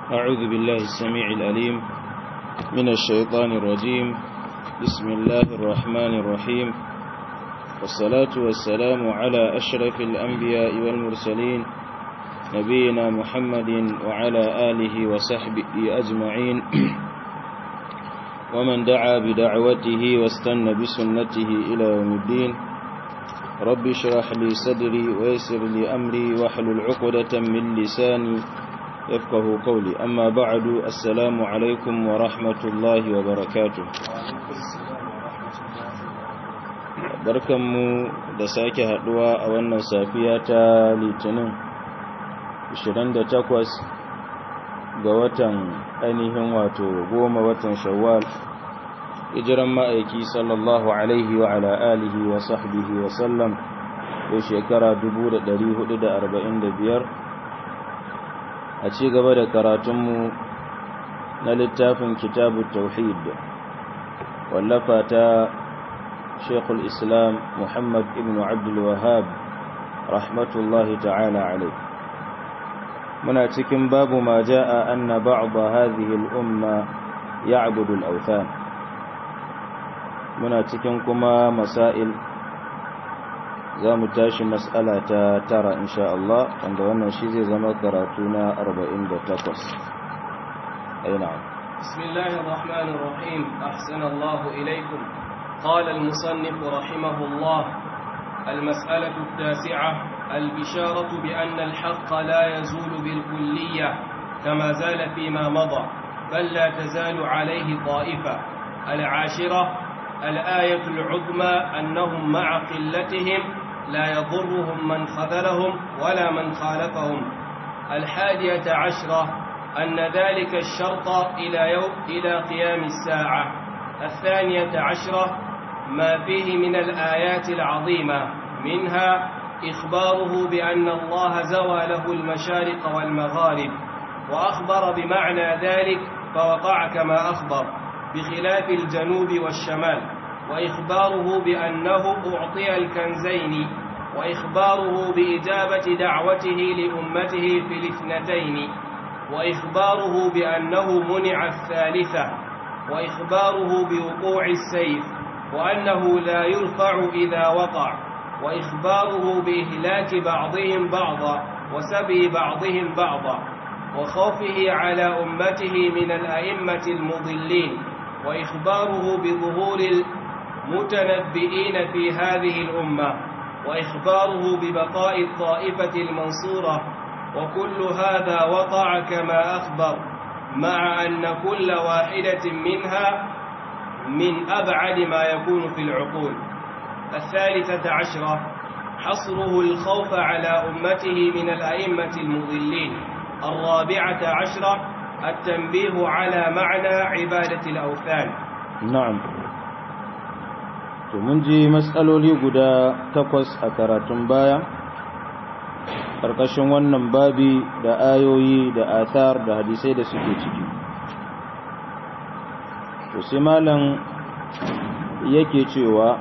أعوذ بالله السميع الأليم من الشيطان الرجيم بسم الله الرحمن الرحيم والصلاة والسلام على أشرف الأنبياء والمرسلين نبينا محمد وعلى آله وصحبه أجمعين ومن دعا بدعوته واستنى بسنته إلى يوم الدين رب اشرح لي صدري ويسر لي أمري واحلل عقدة من لساني يفقه قولي أما بعد السلام عليكم ورحمة الله وبركاته barkanmu da sake haduwa a wannan safiya ta litinin 28 ga watan ainihin wato goma watan shawwal hijiran ma'aiki sallallahu alaihi wa ala alihi wa sahbihi wa sallam ko shekara 1445 a ci gaba da karatunmu na littafin kitabu tauhid wallafa ta shekul islam muhammad ibn abdul wahab rahmatullahi ta'ala alai muna cikin babu ma ja'a anna ba'da hadhihi al-umma ya'budu al-awthan muna cikin kuma masail za mu tashi mas'ala ta tara insha Allah wanda wannan shi zai zama karatu na 48 aina bismillahir rahmanir rahim ahsana Allah ilaykum qala al-musannif rahimahullah المسألة التاسعة البشارة بأن الحق لا يزول بالكلية كما زال فيما مضى بل لا تزال عليه طائفة العاشرة الآية العظمى أنهم مع قلتهم لا يضرهم من خذلهم ولا من خالفهم الحادية عشرة أن ذلك الشرط إلى يوم إلى قيام الساعة الثانية عشرة ما فيه من الآيات العظيمة منها إخباره بأن الله زوى له المشارق والمغارب وأخبر بمعنى ذلك فوقع كما أخبر بخلاف الجنوب والشمال وإخباره بأنه أعطي الكنزين وإخباره بإجابة دعوته لأمته في الاثنتين وإخباره بأنه منع الثالثة وإخباره بوقوع السيف وأنه لا يرفع إذا وقع وإخباره بإهلاك بعضهم بعضا وسبي بعضهم بعضا وخوفه على أمته من الأئمة المضلين وإخباره بظهور المتنبئين في هذه الأمة وإخباره ببقاء الطائفة المنصورة وكل هذا وقع كما أخبر مع أن كل واحدة منها من أبعد ما يكون في العقول الثالثة عشرة حصره الخوف على أمته من الأئمة المضلين الرابعة عشرة التنبيه على معنى عبادة الأوثان na'am to mun ji matsaloli guda takwas a karatun baya ƙarƙashin wannan babi da ayoyi da athar da hadisai da suke ciki to sai malam yake cewa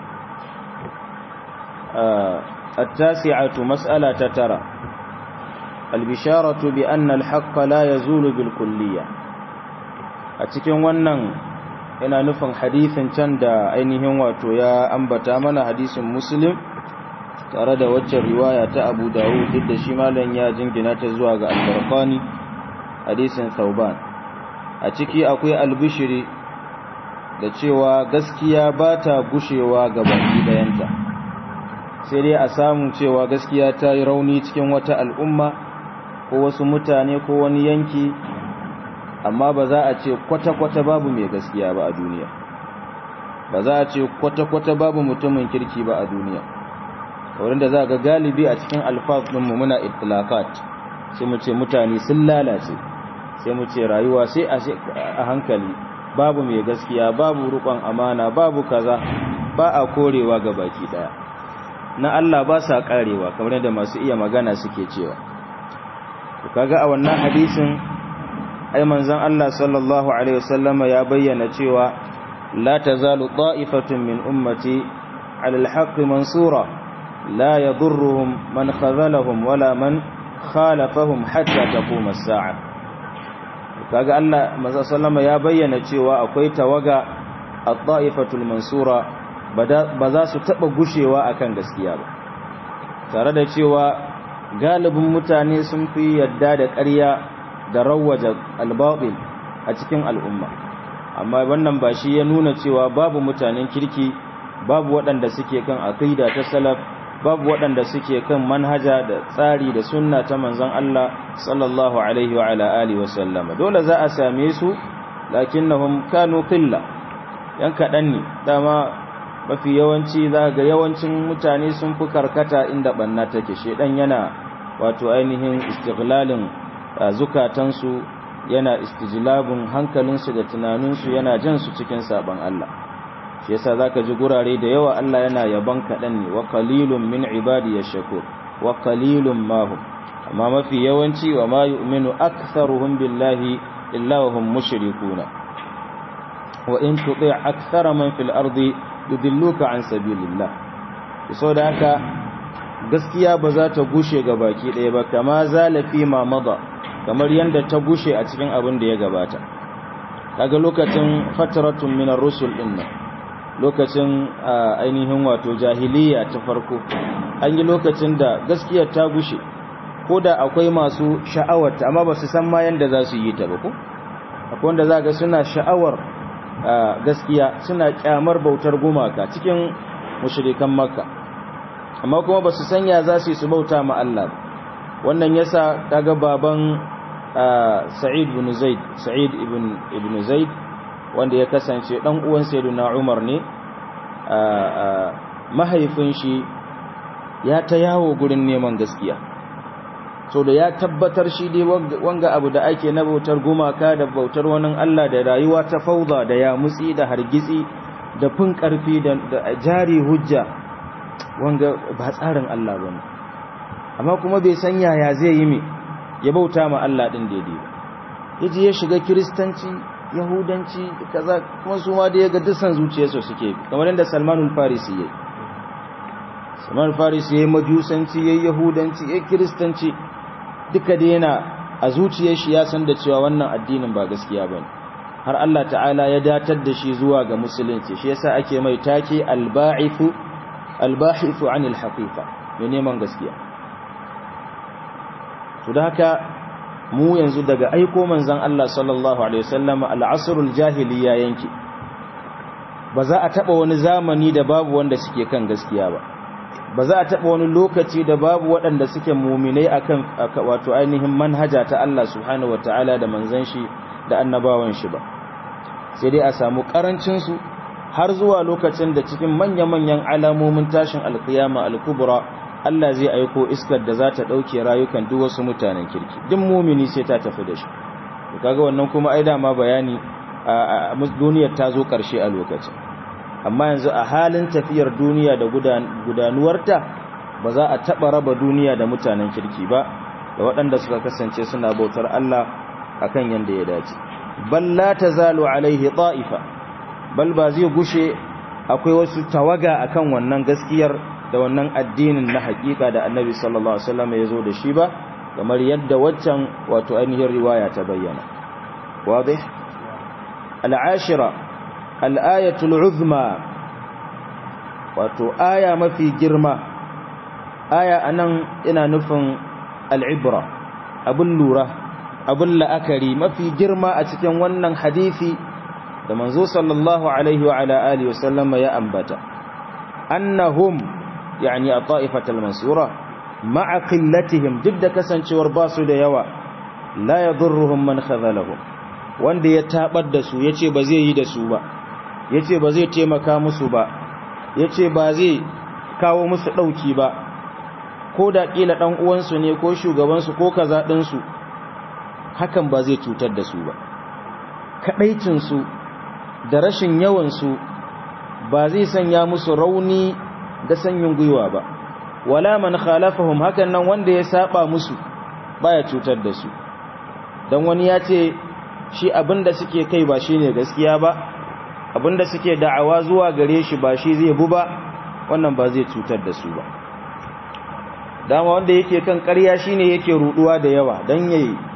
التاسعة مسألة ترى البشارة بأن الحق لا يزول بالكلية أتكين ونن ina nufin hadisin can da ainihin wato ya ambata mana hadisin muslim tare da waccan riwaya ta abu dawud duk da shi malam ya jingina ta zuwa ga albarkani hadisin sauban a ciki akwai albishiri da cewa gaskiya ba ta gushewa ga baki dayanta sai dai a samu cewa gaskiya ta yi rauni cikin wata al'umma ko wasu mutane ko wani yanki amma ba za a ce kwata-kwata babu mai gaskiya ba a duniya ba za a ce kwata-kwata babu mutumin kirki ba a duniya wurin da za ga galibi a cikin alfafinmu muna itilakat sai mu ce mutane sun lalace sai mu ce rayuwa sai a hankali babu mai gaskiya babu rukon amana babu kaza ba a korewa ga baki daya na Allah ba sa karewa kamar da masu iya magana suke cewa kaga a wannan hadisin ai manzon Allah sallallahu alaihi wasallama ya bayyana cewa la tazalu ta'ifatun min ummati ala alhaqqi mansura la yadurruhum man khazalahum wala man khalafahum hatta taqum as-sa'a kaga Allah manzo sallama ya bayyana cewa akwai tawaga at-ta'ifatul mansura ba za su taba gushewa akan gaskiya ba tare da cewa galibin mutane sun fi yadda da ƙarya da rawaja al-batil a cikin al'umma amma wannan ba shi ya nuna cewa babu mutanen kirki babu waɗanda suke kan aqida ta salaf babu waɗanda suke kan manhaja da tsari da sunna ta manzon Allah sallallahu alaihi wa ala alihi wa sallama dole za a same su lakinnahum kanu qilla yan kadan ne dama mafi yawanci za ga yawancin mutane sun fi karkata inda banna take shedan yana wato ainihin istighlalin zukatansu yana istijlabun hankalinsu da tunaninsu yana jan su cikin saban Allah shi yasa zaka ji gurare da yawa Allah yana yaban kadan ne wa qalilun min ibadi yashkur wa qalilun ma hum amma mafi yawanci wa ma yu'minu aktharuhum billahi illa wa hum mushrikuna wa in tuti' akthara man fil ardi yudilluka an sabilillah da haka gaskiya ba za ta gushe ga baki ɗaya ba kama zalafi ma mada kamar yadda ta gushe a cikin abin da ya gabata kaga lokacin fataratun minar rusul din nan lokacin ainihin wato jahiliya ta farko an yi lokacin da gaskiyar ta gushe ko da akwai masu sha'awarta amma ba su san ma yadda za su yi ta ba ko akwai wanda za ga suna sha'awar gaskiya suna kyamar bautar gumaka cikin mushrikan makka amma kuma ba su sanya za su yi su bauta ma Allah wannan yasa kaga baban Sa'id ibn Zaid Sa'id ibn ibn Zaid wanda ya kasance dan uwan Sayyidina Umar ne mahaifin shi ya ta yawo gurin neman gaskiya so da ya tabbatar shi dai wanga abu da ake na bautar gumaka da bautar wani Allah da rayuwa ta fauda da ya mutsi da hargitsi da fin karfi da jari hujja wanga ba tsarin Allah bane amma kuma bai san yaya zai yi me ya bauta ma Allah din daidai ba yaji ya shiga kristanci yahudanci kaza kuma su ma da yaga dusan zuciyarsu suke kamar yadda Salmanul Farisi yayi Salmanul Farisi yayi majusanci yayi yahudanci yayi kristanci duka da yana a zuciyar shi ya san da cewa wannan addinin ba gaskiya bane har Allah ta'ala ya datar da shi zuwa ga musulunci shi yasa ake mai take al-ba'ithu al-bahithu 'anil haqiqa mai neman gaskiya to da haka mu yanzu daga aiko manzon Allah sallallahu alaihi wasallam al-asrul jahiliya yanki ba za a taba wani zamani da babu wanda suke kan gaskiya ba ba za a taba wani lokaci da babu waɗanda suke muminai akan wato ainihin manhaja ta Allah subhanahu wataala da manzon shi da annabawan shi ba sai dai a samu karancin su har zuwa lokacin da cikin manya-manyan alamomin tashin alkiyama al-kubra Allah zai aiko iskar da za ta ɗauke rayukan duk wasu mutanen kirki duk mumini sai ta tafi da shi to kaga wannan kuma ai dama bayani a duniyar ta zo ƙarshe a lokacin amma yanzu a halin tafiyar duniya da gudanuwarta ba za a taɓa raba duniya da mutanen kirki ba da waɗanda suka kasance suna bautar Allah akan yanda ya dace bal la tazalu alaihi ta'ifa bal ba zai gushe akwai wasu tawaga akan wannan gaskiyar da wannan addinin na hakika da annabi sallallahu alaihi wasallam ya zo da shi ba kamar yadda waccan wato ainihin riwaya ta bayyana wadih al'ashira al'ayatul uzma wato aya mafi girma aya anan ina nufin al'ibra abun lura abun la'akari mafi girma a cikin wannan hadisi da manzo sallallahu alaihi wa ala alihi wasallama ya ambata annahum yani a ta'ifatul mansura ma'a qillatihim duk da kasancewar basu da yawa la yadurruhum man khadhalahum wanda ya tabar da su yace ba zai yi da su ba yace ba zai taimaka musu ba yace ba zai kawo musu dauki ba ko da kila dan uwansu ne ko shugaban su ko kaza din su hakan ba zai cutar da su ba kadaicin su da rashin yawan su ba zai sanya musu rauni da sanyin gwiwa ba wala man khalafahum hakan nan wanda ya saba musu baya cutar da su dan wani ya ce shi abinda suke kai ba shine gaskiya ba abinda suke da'awa zuwa gare shi ba shi zai bu ba wannan ba zai cutar da su ba dama wanda yake kan ƙarya shine yake ruduwa da yawa dan yayi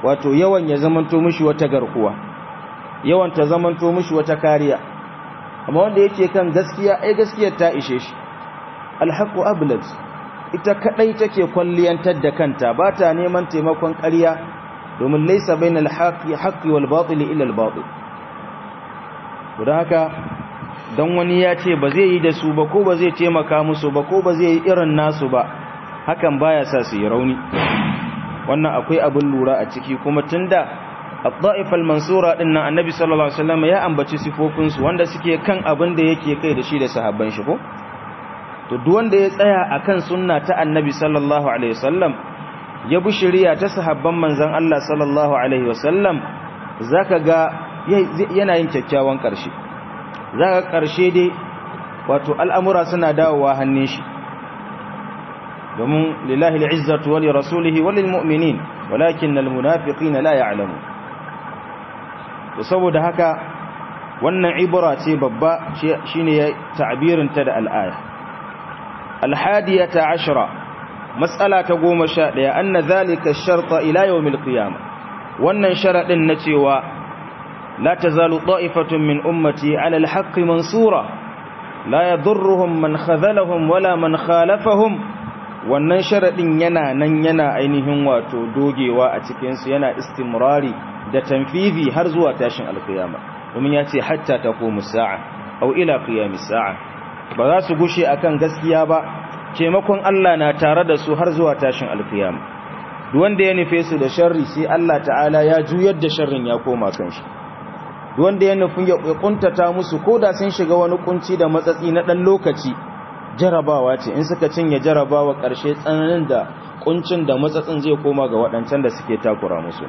wato yawan ya zamanto mishi wata garkuwa yawan ta zamanto mishi wata kariya amma wanda yake kan gaskiya ai gaskiyar ta ishe shi alhaqu ablad ita kadai take kwalliyantar da kanta ba ta neman taimakon ƙarya domin laysa bainal haqqi haqqi wal batil illa al batil don haka don wani ya ce ba zai yi da su ba ko ba zai taimaka musu ba ko ba zai yi irin nasu ba hakan baya sa su yi rauni wannan akwai abin lura a ciki kuma tunda al-da'ifal mansura din nan annabi sallallahu alaihi wasallam ya ambaci sifofin su wanda suke kan abin da yake kai da shi da sahabban shi ko to duk wanda ya tsaya akan sunna ta annabi sallallahu alaihi wasallam ya bi shari'a ta sahabban manzon Allah sallallahu alaihi wasallam zaka ga yana yin kyakkyawan karshe zaka karshe dai wato al'amura suna dawowa hannun shi domin lillahi al'izzatu wa li rasulihi wa lil mu'minin walakin al munafiqina la ya'lamu to saboda haka wannan ibra ce babba shine ya ta'birin ta da al'aya al-hadiyata ashra mas'ala ta 11 anna dhalika ash-sharta ila yawm al-qiyamah wannan sharadin na cewa la tazalu ta'ifatun min ummati 'ala al-haqqi mansura la yadurruhum man khadhalahum wala man khalafahum wannan sharaɗin yana nan yana ainihin wato dogewa a cikinsu yana istimrari da tanfizi har zuwa tashin alkiyama domin ya ce hatta ta komu sa'a au ila qiyami sa'a ba za su gushe akan gaskiya ba taimakon Allah na tare da su har zuwa tashin alkiyama duk wanda ya nufe su da sharri sai Allah ta'ala ya juyar da sharrin ya koma kan shi duk wanda ya nufi ya kuntata musu koda sun shiga wani kunci da matsatsi na dan lokaci jarabawa ce in suka cinye jarabawa ƙarshe tsananin da kuncin da matsatsin zai koma ga waɗancan da suke takura musu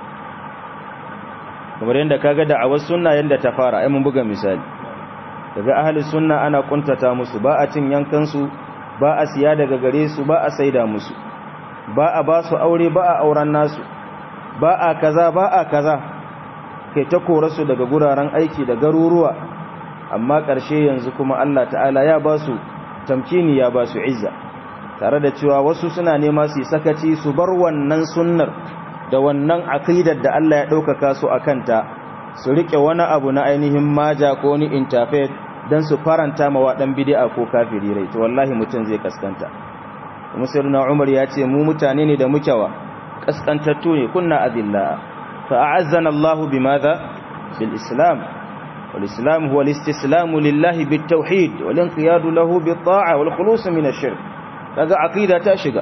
kamar yadda kaga da a wasu sunna yadda ta fara ai mun buga misali daga ahli sunna ana kuntata musu ba a cin yankan su ba a siya daga gare su ba a saida musu ba a ba su aure ba a auren nasu ba a kaza ba a kaza kai ta kora su daga guraren aiki da garuruwa amma ƙarshe yanzu kuma Allah ta'ala ya ba su tamkini ya ba su izza tare da cewa wasu suna nema su sakaci su bar wannan sunnar da wannan aqidar da Allah ya ɗaukaka su a kanta su riƙe wani abu na ainihin maja ko ni interfaith don su faranta ma waɗan bid'a ko kafiri rai to wallahi mutum zai kaskanta kuma sayyidina Umar ya ce mu mutane ne da muke wa kaskantattu ne kunna adilla fa a'azzana Allahu bimadha bil islam والإسلام هو الاستسلام لله بالتوحيد والانقياد له بالطاعة والخلوص من الشرك هذا عقيدة تاشقة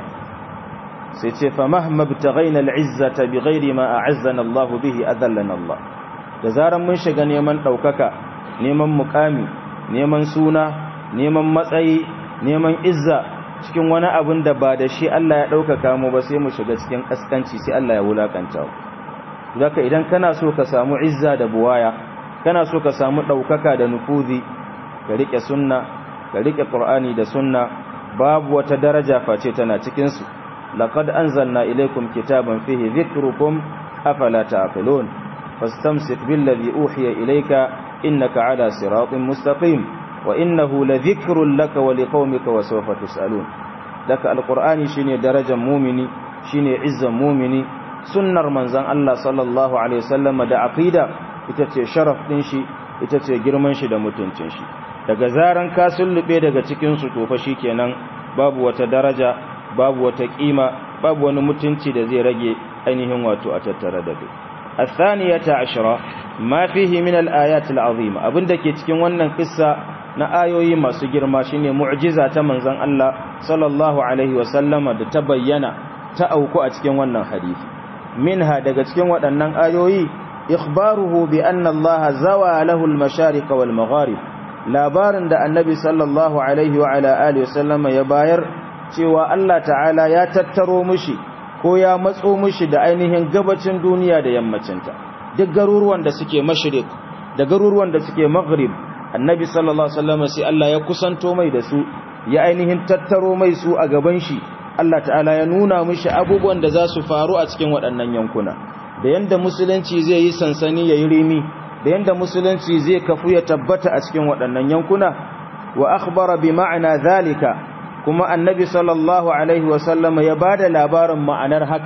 سيتي فمهما ابتغينا العزة بغير ما أعزنا الله به أذلنا الله جزارا من شقا نيمن توكك نيمن مقامي نيمن سونا نيمن matsayi neman izza cikin wani abin da ba da shi Allah ya ɗaukaka mu ba sai mu shiga cikin ƙaskanci sai Allah ya wulakanta mu zaka idan kana so ka samu izza da buwaya kana so ka samu ɗaukaka da nufuzi ka riƙe sunna ka riƙe ƙur'ani da sunna babu wata daraja face tana cikinsu laqad anzalna ilaykum kitaban fihi dhikrukum afala ta'qilun fastamsik billadhi uhiya ilayka innaka ala siratin mustaqim wa innahu ladhikrun laka wa liqaumika wa sawfa tusalun daka alqur'ani shine darajar mu'mini shine izzan mu'mini sunnar manzon Allah sallallahu alaihi wasallam da aqida ita ce sharaf ɗin shi ita ce girman shi da mutuncin shi daga zaran ka sullube daga cikinsu tofa shi kenan babu wata daraja babu wata ƙima babu wani mutunci da zai rage ainihin wato a tattara da kai الثانية عشرة ما فيه من الآيات العظيمة abin da ke cikin wannan kissa na ayoyi masu girma shine mu'jiza ta manzon Allah sallallahu alaihi wasallama da ta bayyana ta auku a cikin wannan hadisi minha daga cikin waɗannan ayoyi إخباره بأن الله زوى له المشارق والمغارب labarin da annabi sallallahu alaihi wa ala alihi wasallama ya bayar cewa Allah ta'ala ya tattaro mushi ko ya matso mushi da ainihin gabacin duniya da yammacinta duk garuruwan da suke mashriq da garuruwan da suke maghrib annabi sallallahu alaihi wasallama sai Allah ya kusanto mai da su ya ainihin tattaro mai su a gaban shi Allah ta'ala ya nuna mushi abubuwan da za su faru a cikin waɗannan yankuna da yanda musulunci zai yi sansani ya yi rimi da yanda musulunci zai kafu ya tabbata a cikin waɗannan yankuna wa akhbara bi ma'ana zalika kuma annabi sallallahu alaihi wasallama ya bada labarin ma'anar haka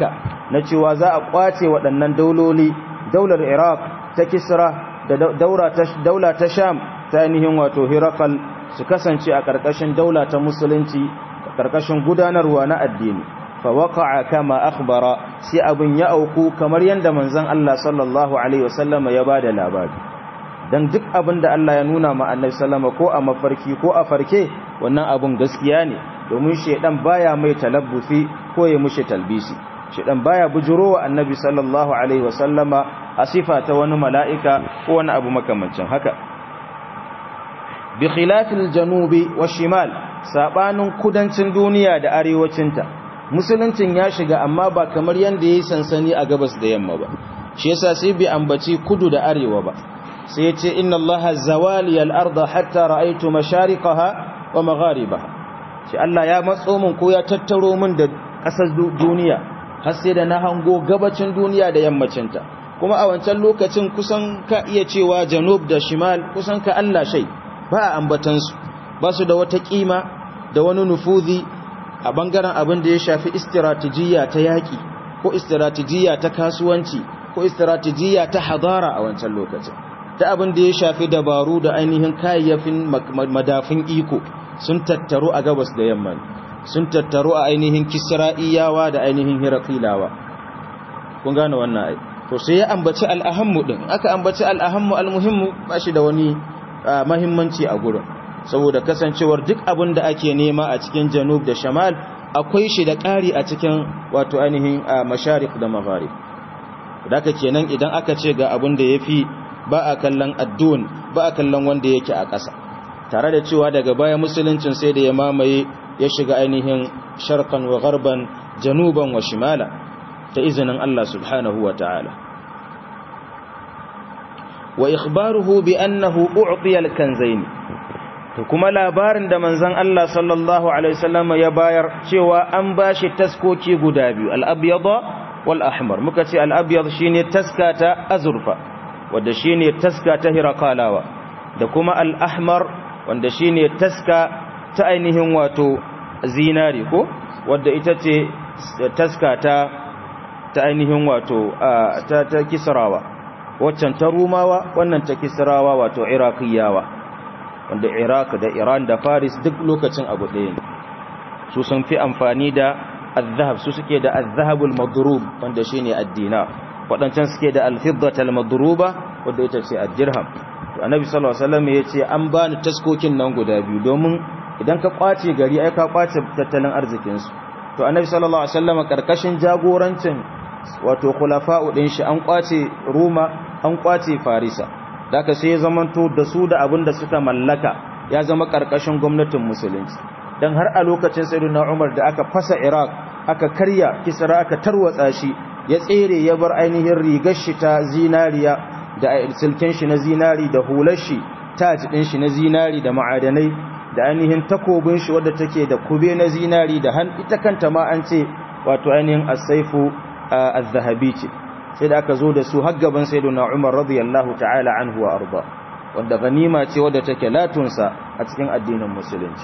na cewa za a kwace waɗannan dauloli daular iraq ta kisra da daula ta sham ta ainihin wato hirakal su kasance a ƙarƙashin daula ta musulunci a ƙarƙashin gudanarwa na addini fa waqa'a kama akhbara sai abin ya auku kamar yanda manzon Allah sallallahu alaihi wasallam ya bada labari dan duk abin da Allah ya nuna ma annabi sallama ko a mafarki ko a farke wannan abun gaskiya ne domin shedan baya mai talabbufi ko ya mushi talbisi shedan baya bujurowa annabi sallallahu alaihi wasallama a sifa ta wani mala'ika ko wani abu makamancin haka bi khilafil janubi wa shimal sabanin kudancin duniya da arewacinta musuluncin ya shiga amma ba kamar yanda yayi sansani a gabas da yamma ba shi yasa sai bi ambaci kudu da arewa ba sai ya ce inna allaha zawali al-arda hatta ra'aytu mashariqaha wa magharibaha shi Allah ya matso min ko ya tattaro min da kasar duniya har sai da na hango gabacin duniya da yammacinta kuma a wancan lokacin kusan ka iya cewa janub da shimal kusan ka Allah shai ba a ambatansu ba su da wata kima da wani nufuzi a bangaren abin da ya shafi istiratijiyya ta yaƙi ko istiratijiyya ta kasuwanci ko istiratijiyya ta hadara a wancan lokacin ta abin da ya shafi dabaru da ainihin kayayyafin madafin iko sun tattaru a gabas da yamma sun tattaru a ainihin kisra'iyawa da ainihin hiraqilawa kun gane wannan ai to sai ya ambaci al'ahammu din aka ambaci al'ahammu almuhimmu ba shi da wani mahimmanci a gurin saboda kasancewar duk abin da ake nema a cikin janub da shamal akwai shi da ƙari a cikin wato ainihin masharik da magharib daga kenan idan aka ce ga abin da yafi ba a kallon addun ba a kallon wanda yake a ƙasa tare da cewa daga baya musuluncin sai da ya mamaye ya shiga ainihin sharqan wa gharban januban wa shimala ta izinin Allah subhanahu wa ta'ala wa ikhbaruhu bi annahu u'tiya al-kanzayn to kuma labarin da manzon Allah sallallahu alaihi wasallam ya bayar cewa an bashi taskoki guda biyu al-abyada wal ahmar muka ce al-abyad shine taska ta azurfa wanda shine taska ta hirakalawa da kuma al-ahmar wanda shine taska ta ainihin wato zinari ko wanda ita ce taska ta ta ainihin wato ta ta kisrawa waccan ta rumawa wannan ta kisrawa wato iraqiyawa wanda iraq da iran da faris duk lokacin abu ɗaya ne su sun fi amfani da al-zahab su suke da al-zahabul madrub wanda shine ad-dinar wadancan suke da al-fiddat al-madruba wanda ita ce ad-dirham to annabi sallallahu alaihi wasallam yace an bani taskokin nan guda biyu domin idan ka kwace gari ai ka kwace tattalin arzikin su to annabi sallallahu alaihi wasallam karkashin jagorancin wato khulafa'u din shi an kwace ruma an kwace farisa daga sai ya zamanto da su da abin da suka mallaka ya zama karkashin gwamnatin musulunci dan har a lokacin sayyidina Umar da aka fasa Iraq aka karya Kisra aka tarwatsa shi ya tsere ya bar ainihin rigar shi ta zinariya da silken shi na zinari da hular shi taj din shi na zinari da ma'adanai da ainihin takobin shi wadda take da kube na zinari da han ita kanta ma an ce wato ainihin as-saifu az-zahabi ce sai da aka zo da su har gaban sayyidina Umar radiyallahu ta'ala anhu wa arda wanda ganima ce wadda take latunsa a cikin addinin musulunci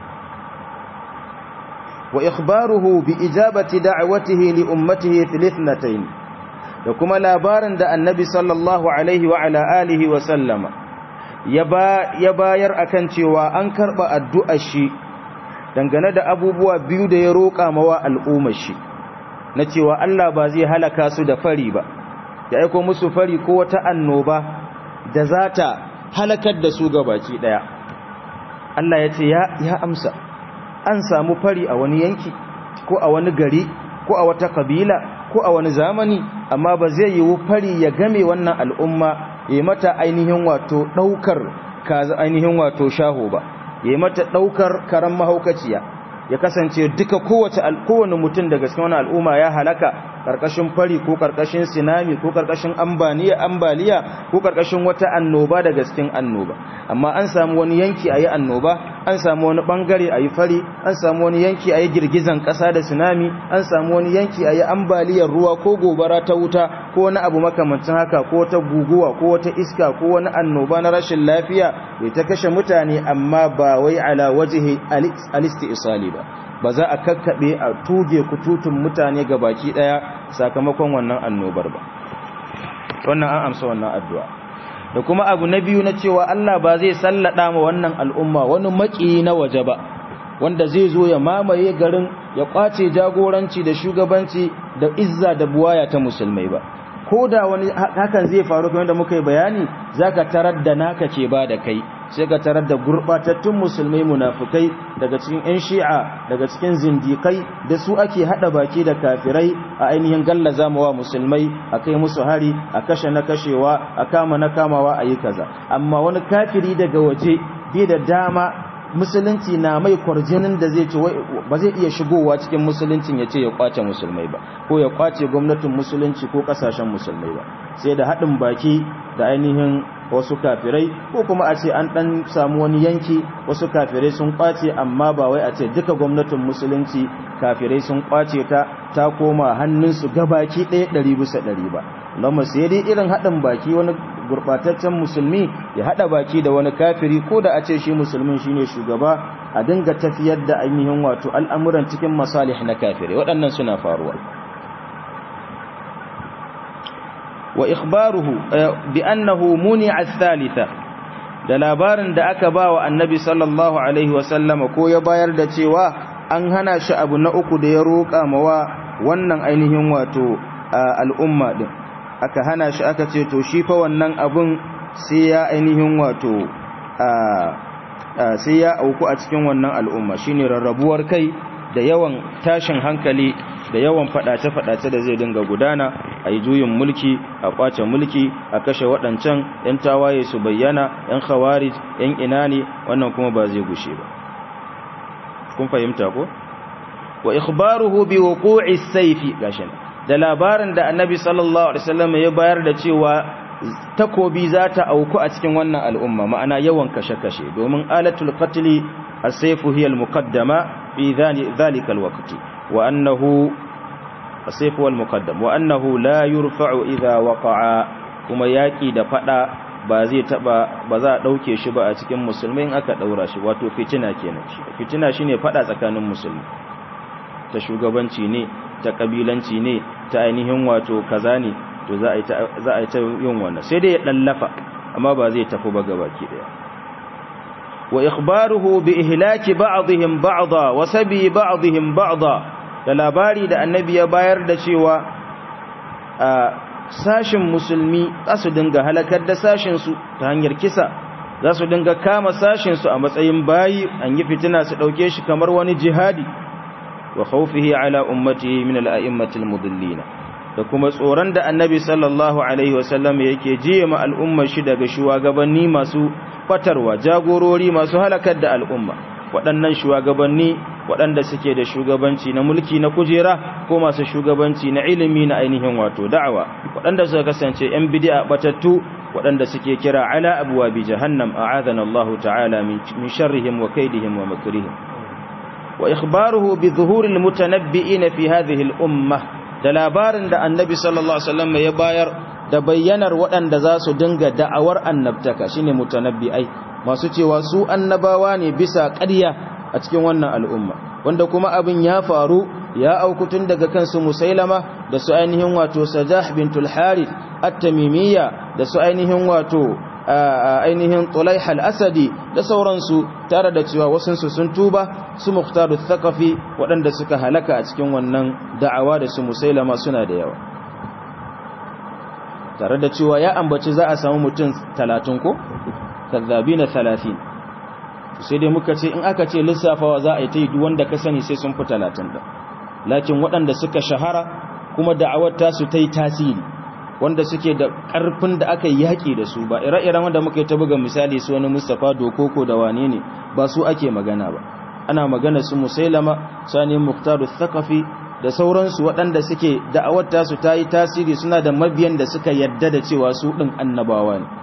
wa ikhbaruhu bi ijabati da'watihi li ummatihi fil ithnatayn da kuma labarin da annabi sallallahu alaihi wa ala alihi wa sallama ya bayar akan cewa an karba addu'ar shi dangane da abubuwa biyu da ya roƙa mawa al'ummar shi na cewa Allah ba zai halaka su da fari ba ya aiko musu fari ko wata annoba da za ta halakar da su gabaki daya Allah ya ce ya amsa an samu fari a wani yanki ko a wani gari ko a wata kabila ko a wani zamani amma ba zai yiwu fari ya game wannan al'umma ya mata ainihin wato daukar kaza ainihin wato shaho ba ya mata daukar karan mahaukaciya ya kasance duka kowace kowane mutum daga cikin wani al'umma ya halaka karkashin fari ko karkashin sinami ko karkashin ambaliya ambaliya ko karkashin wata annoba daga cikin annoba amma an samu wani yanki ayi annoba an samu wani bangare ayi fari an samu wani yanki ayi girgizan kasa da tsunami an samu wani yanki ayi ambaliyar ruwa ko gobara ta wuta ko wani abu makamancin haka ko wata guguwa ko wata iska ko wani annoba na rashin lafiya bai ta kashe mutane amma ba wai ala wajhi alisti isali ba ba za a kakkaɓe a tuge kututun mutane ga baki ɗaya sakamakon wannan annobar ba wannan an amsa wannan addu'a da kuma abu na biyu na cewa Allah ba zai sallada ma wannan al'umma wani maki na waje ba wanda zai zo ya mamaye garin ya kwace jagoranci da shugabanci da izza da buwaya ta musulmai ba ko da wani hakan zai faru kamar da muka yi bayani zaka tarar da naka ce ba da kai sai ka tarar da gurbatattun musulmai munafukai daga cikin 'yan shi'a daga cikin zindikai da su ake hada baki da kafirai a ainihin gallaza mawa musulmai a kai musu hari a kashe na kashewa a kama na kamawa a yi kaza amma wani kafiri daga waje bai da dama musulunci na mai kwarjinin da zai ce ba zai iya shigowa cikin musuluncin ya ce ya kwace musulmai ba ko ya kwace gwamnatin musulunci ko kasashen musulmai ba sai da haɗin baki da ainihin wasu kafirai ko kuma a ce an ɗan samu wani yanki wasu kafirai sun kwace amma ba wai a ce duka gwamnatin musulunci kafirai sun kwace ta ta koma hannunsu gabaki ɗaya ɗari bisa ɗari ba lamar sai dai irin haɗin baki wani gurɓataccen musulmi ya haɗa baki da wani kafiri ko da a ce shi musulmin shine shugaba a dinga tafiyar da ainihin wato al'amuran cikin masalih na kafirai waɗannan suna faruwa wa ikhbaruhu bi annahu muni'a ath-thalitha da labarin da aka ba wa annabi sallallahu alaihi wasallama ko ya bayar da cewa an hana shi abu na uku da ya roƙa mawa wannan ainihin wato al'umma din aka hana shi aka ce to shi fa wannan abun sai ya ainihin wato sai ya auku a cikin wannan al'umma shine rarrabuwar kai da yawan tashin hankali da yawan fadace-fadace da zai dinga gudana a yi juyin mulki a kwace mulki a kashe waɗancan 'yan tawaye su bayyana 'yan khawarij 'yan ina ne wannan kuma ba zai gushe ba kun fahimta ko wa ikhbaruhu bi wuqu'i sayfi gashin da labarin da annabi sallallahu alaihi wasallam ya bayar da cewa takobi za ta auku a cikin wannan al'umma ma'ana yawan kashe-kashe domin alatul qatli as-sayfu hiya al-muqaddama fi dhalika al-waqti wa annahu as-sayfu wal-muqaddam wa annahu la yurfa'u idha waqa'a kuma yaki da fada ba zai taba ba za a dauke shi ba a cikin musulmai in aka daura shi wato fitina kenan fitina shine fada tsakanin musulmi ta shugabanci ne ta kabilanci ne ta ainihin wato kaza ne to za a yi ta yin wannan sai dai ya ɗallafa amma ba zai tafi ba gabaki daya wa ikhbaruhu bi ihlaki ba'dihim ba'dha wa sabi ba'dihim ba'dha da labari da annabi ya bayar da cewa a sashin musulmi za su dinga halakar da sashin su ta hanyar kisa za su dinga kama sashin su a matsayin bayi an yi fitina su dauke shi kamar wani jihadi wa khawfihi ala ummatihi min al-a'immatil mudillina da kuma tsoron da annabi sallallahu alaihi wasallam yake jiye ma al'ummar shi daga shugabanni masu fatarwa jagorori masu halakar da al'umma waɗannan shugabanni waɗanda suke da shugabanci na mulki na kujera ko masu shugabanci na ilimi na ainihin wato da'awa waɗanda suka kasance ‘yan bidi'a batattu waɗanda suke kira ala abuwa bi jahannam a'adana Allah ta'ala min sharrihim wa kaidihim wa makrihim wa ikhbaruhu bi zuhuril mutanabbi'ina fi hadhihi al-ummah da labarin da annabi sallallahu alaihi wasallam ya bayar da bayyanar waɗanda za su dinga da'awar annabtaka shine mutanabbi'ai masu cewa su annabawa ne bisa ƙarya a cikin wannan al'umma wanda kuma abin ya faru ya auku tun daga kansu musailama da su ainihin wato sajah bintul harith at-tamimiyya da su ainihin wato ainihin tulaiha al-asadi da sauransu tare da cewa wasunsu sun tuba su muhtaru thaqafi waɗanda suka halaka a cikin wannan da'awa da su musailama suna da yawa tare da cewa ya ambaci za a samu mutum 30 ko kazzabina 30 sai dai muka ce in aka ce lissafawa za a yi ta yi wanda ka sani sai sun fi 30 da lakin waɗanda suka shahara kuma da'awar tasu ta yi tasiri wanda suke da ƙarfin da aka yaƙi da su ba ire-iren wanda muka yi ta buga misali su wani mustapha dokoko da wane ne ba su ake magana ba ana magana su musailama sani muktaru thakafi da sauransu waɗanda suke da'awar tasu ta yi tasiri suna da mabiyan da suka yadda da cewa su ɗin annabawa ne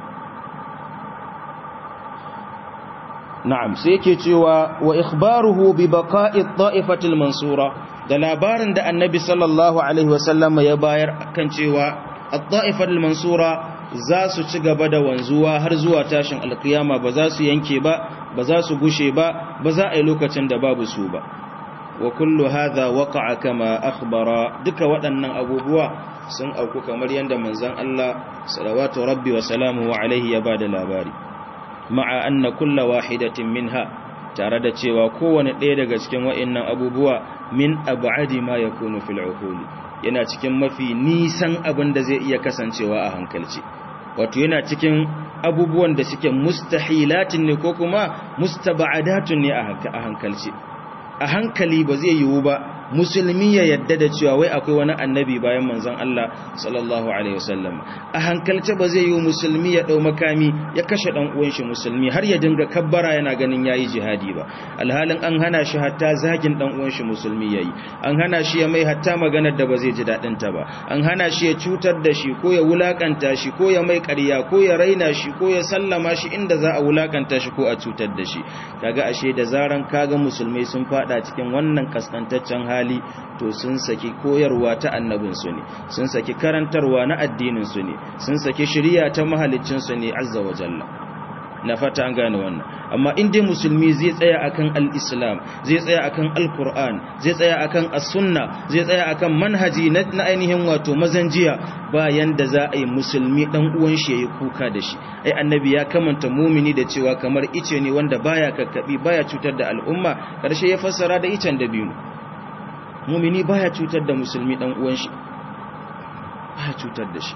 na'am sai yake cewa wa ikhbaruhu bi baqa'i ta'ifatil mansura da labarin da annabi sallallahu alaihi wasallam ya bayar kan cewa at-ta'ifatul mansura za su ci gaba da wanzuwa har zuwa tashin alkiyama ba za su yanke ba ba za su gushe ba ba za a yi lokacin da babu su ba wa kullu hadha waqa'a kama akhbara duka waɗannan abubuwa sun auku kamar yanda manzon Allah salawatu rabbi wa salamuhu alaihi ya bada labari ma'a anna kullu wahidatin minha tare da cewa kowane ɗaya daga cikin wa'annan abubuwa min ab'adi ma yakunu fil uquli yana cikin mafi nisan abin da zai iya kasancewa a hankalci wato yana cikin abubuwan da suke mustahilatin ne ko kuma mustaba'adatun ne a hankalci a hankali ba zai yiwu ba musulmi ya yadda da cewa wai akwai wani annabi bayan manzon Allah sallallahu alaihi wasallam a hankalce ba zai yiwu musulmi ya dau makami ya kashe dan uwan shi musulmi har ya dinga kabbara yana ganin yayi jihadi ba alhalin an hana shi hatta zagin dan uwan shi musulmi yayi an hana shi ya mai hatta maganar da ba zai ji dadin ta ba an hana shi ya cutar da shi ko ya wulakanta shi ko ya mai ƙarya ko ya raina shi ko ya sallama shi inda za a wulakanta shi ko a cutar da shi kaga ashe da zaran kaga musulmai sun fada cikin wannan kaskantaccen hali to sun saki koyarwa ta annabinsu ne sun saki karantarwa na addininsu ne sun saki shirya ta mahalicinsu ne azza wa jalla na fata an gane wannan amma in dai musulmi zai tsaya akan al-islam zai tsaya akan al-qur'an zai tsaya akan as-sunna zai tsaya akan manhaji na ainihin wato mazanjiya bayan da za a yi musulmi dan uwan shi yayi kuka da shi ai annabi ya kamanta mumini da cewa kamar ice ne wanda baya kakkabi baya cutar da al'umma karshe ya fassara da icen da biyu mumini baya cutar da musulmi dan uwan shi baya cutar da shi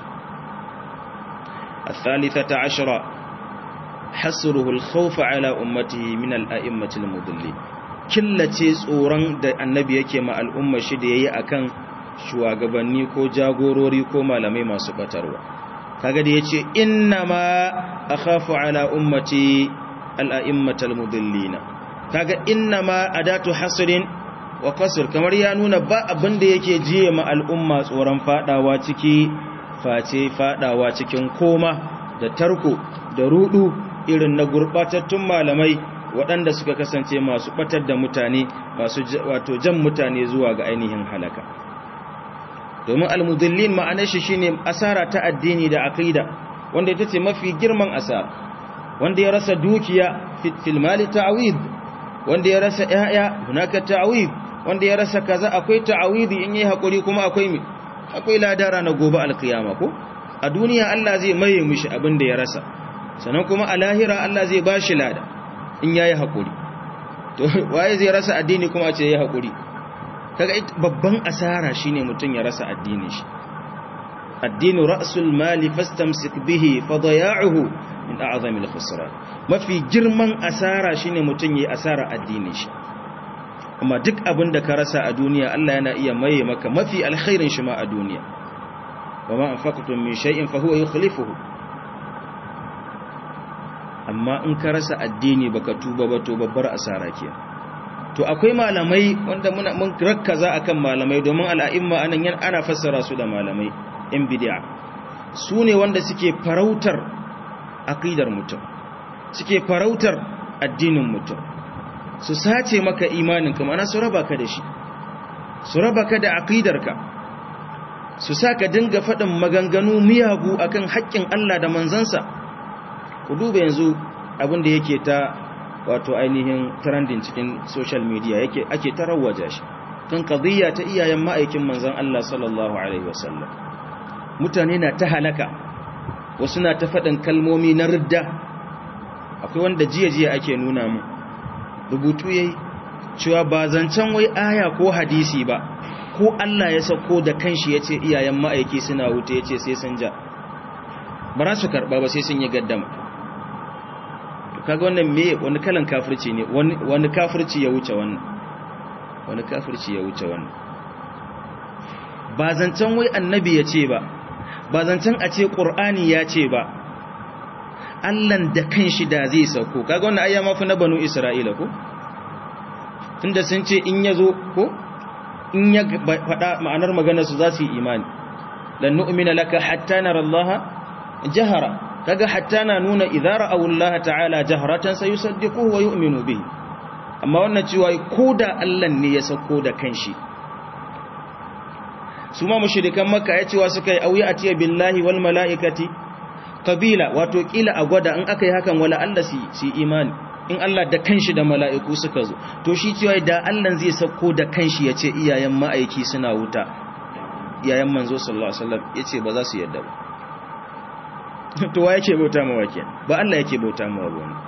الثالثة عشرة حصره الخوف على أمته من الأئمة المضلين killace tsoron da annabi yake ma al'umma shi da yayi akan shugabanni ko jagorori ko malamai masu batarwa kaga da yace innama akhafu ala ummati al-a'immatal mudillina kaga innama adatu hasrin wa qasr kamar ya nuna ba abin da yake jiye ma al'umma tsoron fadawa ciki face fadawa cikin koma da tarko da rudu irin na gurbatattun malamai waɗanda suka kasance masu batar da mutane masu wato jan mutane zuwa ga ainihin halaka domin almudillin ma'anar shi shine asara ta addini da aqida wanda ita ce mafi girman asara wanda ya rasa dukiya fil mali ta'wid wanda ya rasa yaya hunaka ta'wid wanda ya rasa kaza akwai ta'awidi in yi hakuri kuma akwai mi akwai ladara na gobe alkiyama ko a duniya Allah zai maye mishi abin da ya rasa sannan kuma a lahira Allah zai bashi lada in yayi hakuri to waye zai rasa addini kuma a ce yayi hakuri kaga babban asara shine mutun ya rasa addinin shi addinu ra'sul mali fastamsik bihi fadaya'uhu min a'zami al-khusran mafi girman asara shine mutun yayi asara addinin shi amma duk abin da ka rasa a duniya Allah yana iya maye maka mafi alkhairin shi ma a duniya wa ma anfaqtum min shay'in fa huwa yukhlifuhu amma in ka rasa addini baka tuba ba to babbar asara ke to akwai malamai wanda muna mun rakkaza akan malamai domin al'a'imma anan yan ana fassara su da malamai in bid'a su ne wanda suke farautar aqidar mutum suke farautar addinin mutum su sace maka imaninka mana su raba ka da shi su raba ka da aqidarka su sa ka dinga faɗin maganganu miyagu akan haƙƙin Allah da manzansa ku duba yanzu abin da yake ta wato ainihin trending cikin social media yake ake ta rawaja shi kan qadiyya ta iyayen ma'aikin manzon Allah sallallahu alaihi wasallam mutane na ta halaka wasu na ta faɗin kalmomi na ridda akwai wanda jiya jiya ake nuna mu rubutu yayi cewa ba zancen wai aya ko hadisi ba ko Allah ya sako da kanshi yace iyayen ma'aiki suna wuta yace sai sun ja ba za su karba ba sai sun yi gaddama kaga wannan me wani kalan kafirci ne wani wani kafirci ya wuce wannan wani kafirci ya wuce wannan ba zancen wai annabi yace ba ba zancen a ce qur'ani ya ce ba Allahn da kanshi da zai sauko kaga wannan ayya mafi na banu Isra'ila ko tunda sun ce in yazo ko in ya faɗa ma'anar maganar su za su yi imani lan nu'mina laka hatta nara Allah jahara kaga hatta na nuna idza ra'aw Allah ta'ala jaharatan sayusaddiquhu wa yu'minu bihi amma wannan cewa koda Allah ne ya sauko da kanshi su ma mushrikan makka ya cewa suka yi auya atiya billahi wal mala'ikati kabila wato kila a gwada in aka yi hakan wala Allah su imani in Allah da kanshi da mala'iku suka zo to shi cewa da Allah zai sauko da kanshi ya ce iyayen ma'aiki suna wuta iyayen manzo sallallahu alaihi wasallam ya ce ba za su yadda ba to wa yake bauta mawa kenan ba Allah yake bauta mawa ba wani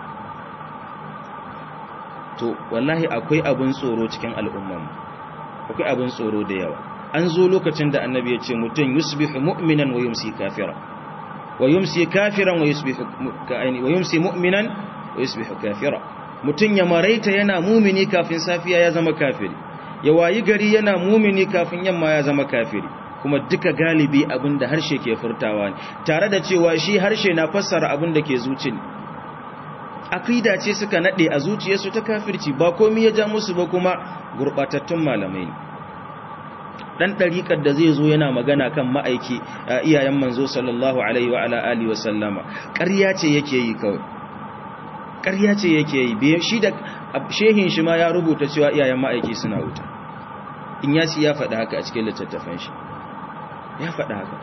to wallahi akwai abin tsoro cikin al'umman akwai abin tsoro da yawa an zo lokacin da annabi ya ce mutum yusbihu mu'minan wa yumsi kafira wa yumsi kafiran wa yusbihu wa yumsi mu'minan wa yusbihu kafira mutum ya maraita yana mumini kafin safiya ya zama kafiri ya wayi gari yana mumini kafin yamma ya zama kafiri kuma duka galibi abinda harshe ke furtawa ne tare da cewa shi harshe na fassara abinda ke zuci ne akida ce suka nade a zuciyarsu ta kafirci ba komai ya ja musu ba kuma gurbatattun malamai ne dan dariƙar da zai zo yana magana kan ma'aiki iyayen manzo sallallahu alaihi wa ala alihi wa sallama ƙarya ce yake yi kawai ƙarya ce yake yi bai shi da shehin shi ma ya rubuta cewa iyayen ma'aiki suna wuta in ya ya faɗi haka a cikin littattafan shi ya faɗi haka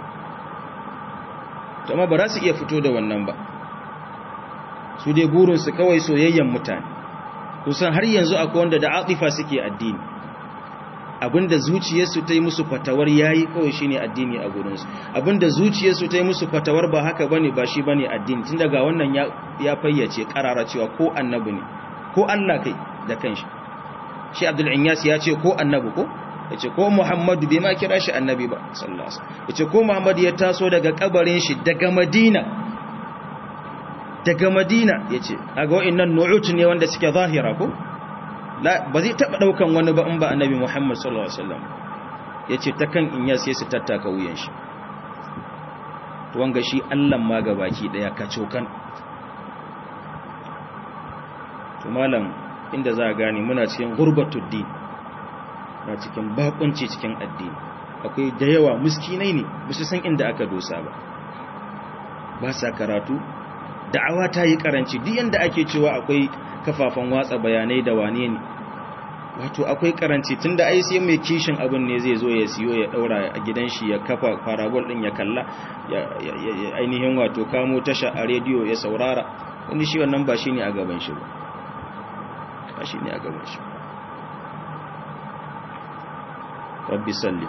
to amma ba za su iya fito da wannan ba su dai burinsu kawai soyayyen mutane kusan har yanzu akwai wanda da atifa suke addini abinda zuciyarsu ta yi musu fatawar yayi kawai shine addini a gurinsu abinda zuciyarsu ta yi musu fatawar ba haka bane ba shi bane addini tun daga wannan ya, ya fayyace karara cewa ko annabi ne ko Allah kai da kanshi shi Abdul Inyas ya ce ko annabi ko yace ko Muhammadu bai ma kira shi annabi ba sallallahu alaihi wasallam yace ko Muhammad ya taso daga kabarin shi daga Madina daga Madina yace kaga wa'annan nu'ut ne wanda suke zahira ko ba zai taba daukan wani ba in ba annabi Muhammad sallallahu alaihi wasallam yace ta kan Inyas sai su tattaka wuyan shi to wanga shi Allah ma gabaki daya ka cokan to malam inda za a gane muna cikin gurbatud din na cikin bakunci cikin addini akwai da yawa muskinai ne ba su san inda aka dosa ba ba sa karatu da'awa ta yi karanci duk yanda ake cewa akwai kafafen watsa bayanai da wane ne wato akwai karanci tunda ai sai mai kishin abin ne zai zo ya siyo ya daura a gidan shi ya kafa parabol din ya kalla ya ainihin wato kamo tasha a rediyo ya saurara wani shi wannan ba shine a gaban shi ba ba shine a gaban shi rabbi salli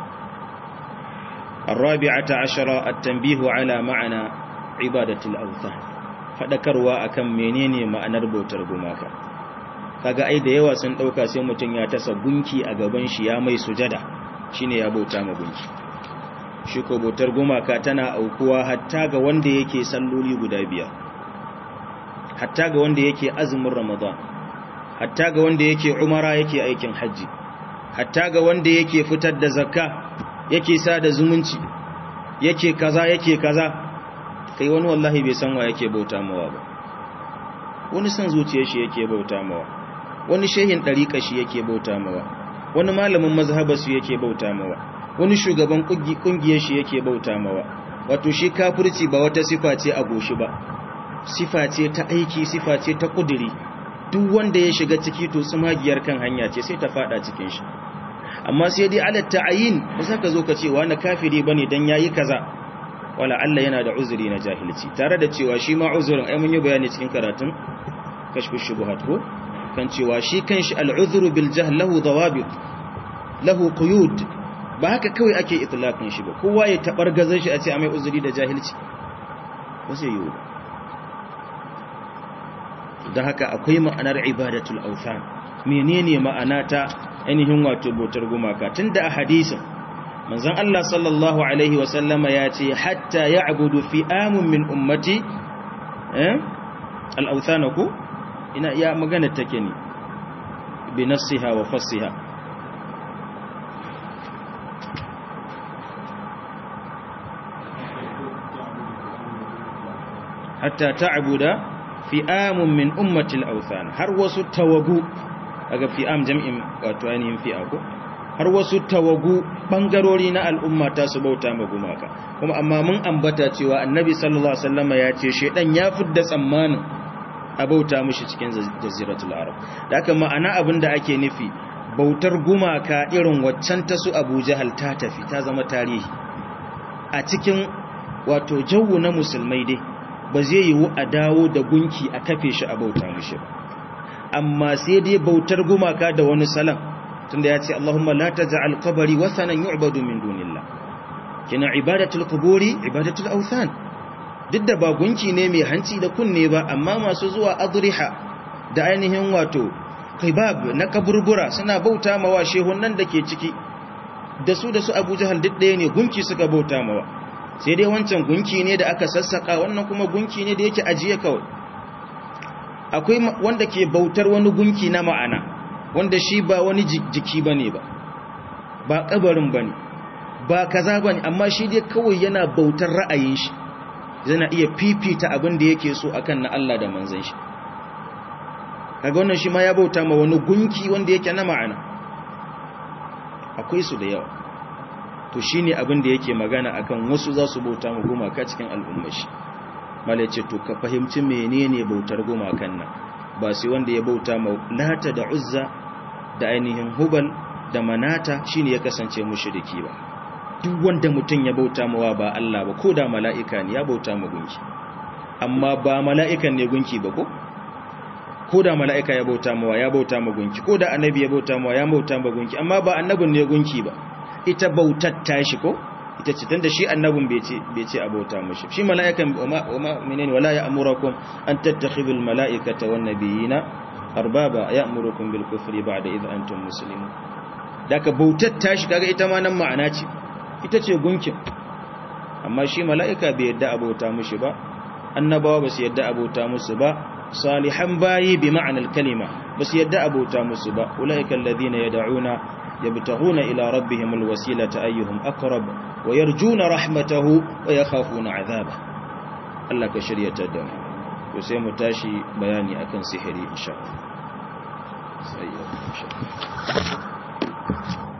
الرابعة عشرة التنبيه على معنى عبادة الأوثان fadakarwa akan menene ma'anar bautar gumaka kaga ai da yawa sun dauka sai mutun ya tasa gunki a gaban shi ya mai sujada shine ya bauta ma gunki shi ko bautar gumaka tana aukuwa hatta ga wanda yake salloli guda biyar hatta ga wanda yake azumin ramadan hatta ga wanda yake umara yake aikin haji hatta ga wanda yake fitar da zakka yake sada zumunci yake kaza yake kaza kai wani wallahi bai san wa yake bauta mawa ba wani san zuciyar shi yake bauta mawa wani shehin dariƙa shi yake bauta mawa wani malamin mazhaba su yake bauta mawa wani shugaban kungiyar shi yake bauta mawa wato shi kafirci ba wata sifa ce a goshi ba sifa ce ta aiki sifa ce ta kuduri duk wanda ya shiga ciki to tsumagiyar kan hanya ce sai ta fada cikin shi amma sai dai ala ta'ayin ba za ka zo ka ce wani kafiri bane dan yayi kaza wala Allah yana da uzuri na jahilci tare da cewa shi ma uzurin ai mun yi bayani cikin karatun kashfu shubuhat ko kan cewa shi kanshi al'udhru bil jahl lahu dawabit lahu quyud ba haka kawai ake itlaqin shi ba kowa ya tabargazar shi a ce a mai uzuri da jahilci ba sai yiwu da haka akwai ma'anar ibadatul awthan menene ma'ana ta ainihin wato bautar gumaka tunda a hadisin manzon Allah sallallahu alaihi wa sallama ya ce hatta ya'budu fi'amun min ummati eh al-awthana ku ina iya magana take ne bi nafsiha wa fassiha hatta ta'buda fi'amun min ummati al-awthan har wasu tawagu daga fi'am jam'in wato ainihin fi'a ko har wasu tawagu bangarori na al'umma ta su bauta ma gumaka kuma amma mun ambata cewa annabi sallallahu alaihi wasallam ya ce shedan ya fidda tsammanin a bauta mishi cikin jaziratul arab da haka ma'ana abinda ake nufi bautar gumaka irin waccan ta su Abu Jahal ta tafi ta zama tarihi a cikin wato jawu na musulmai dai ba zai yiwu a dawo da gunki a kafe shi a bauta mishi ba amma sai dai bautar gumaka da wani salam tunda ya ce Allahumma la taj'al qabri wathanan yu'badu min dunillah kina ibadatul quburi ibadatul awthan duk da ba gunki ne mai hanci da kunne ba amma masu zuwa adriha da ainihin wato qibab na kaburbura suna bauta mawa shehunan da ke ciki da su da su Abu Jahal duk ɗaya ne gunki suka bauta mawa sai dai wancan gunki ne da aka sassaka wannan kuma gunki ne da yake ajiye kawai akwai wanda ke bautar wani gunki na ma'ana wanda shi ba wani jiki bane ba ba kabarin bane ba kaza bane amma shi dai kawai yana bautar ra'ayin shi yana iya fifita abin da yake so akan na Allah da manzon shi kaga wannan shi ma ya bauta ma wani gunki wanda yake na ma'ana akwai su da yawa to shine abin da yake magana akan wasu za su bauta ma gumaka cikin al'ummar shi mala ce to ka fahimci menene bautar gumakan nan ba sai wanda ya bauta ma lata da uzza da ainihin hubal da manata shine ya kasance mushriki ba duk wanda mutum ya bauta mawa ba Allah ba ko da mala'ika ne ya bauta ma gunki amma ba mala'ikan ne gunki ba ko ko da mala'ika ya bauta mawa ya bauta ma gunki ko da annabi ya bauta mawa ya bauta ma gunki amma ba annabin ne gunki ba ita bautar tashi ko ita ce tunda shi annabin bai ce bai ce abota mushi shi mala'ikan wama menene wala ya'murukum an tattakhidul mala'ikata wan nabiyina arbaba ya'murukum bil kufri ba'da idh antum muslimun daga bautar tashi kaga ita ma nan ma'ana ce ita ce gunkin amma shi mala'ika bai yadda abota mushi ba annabawa ba su yadda abota musu ba salihan bayi bi ma'anar kalima ba su yadda abota musu ba ulaika alladhina yad'una يبتغون إلى ربهم الوسيلة أيهم أقرب ويرجون رحمته ويخافون عذابه الله كشرية الدم وسيم تاشي بياني أكن سحري إن شاء الله سيئة إن شاء الله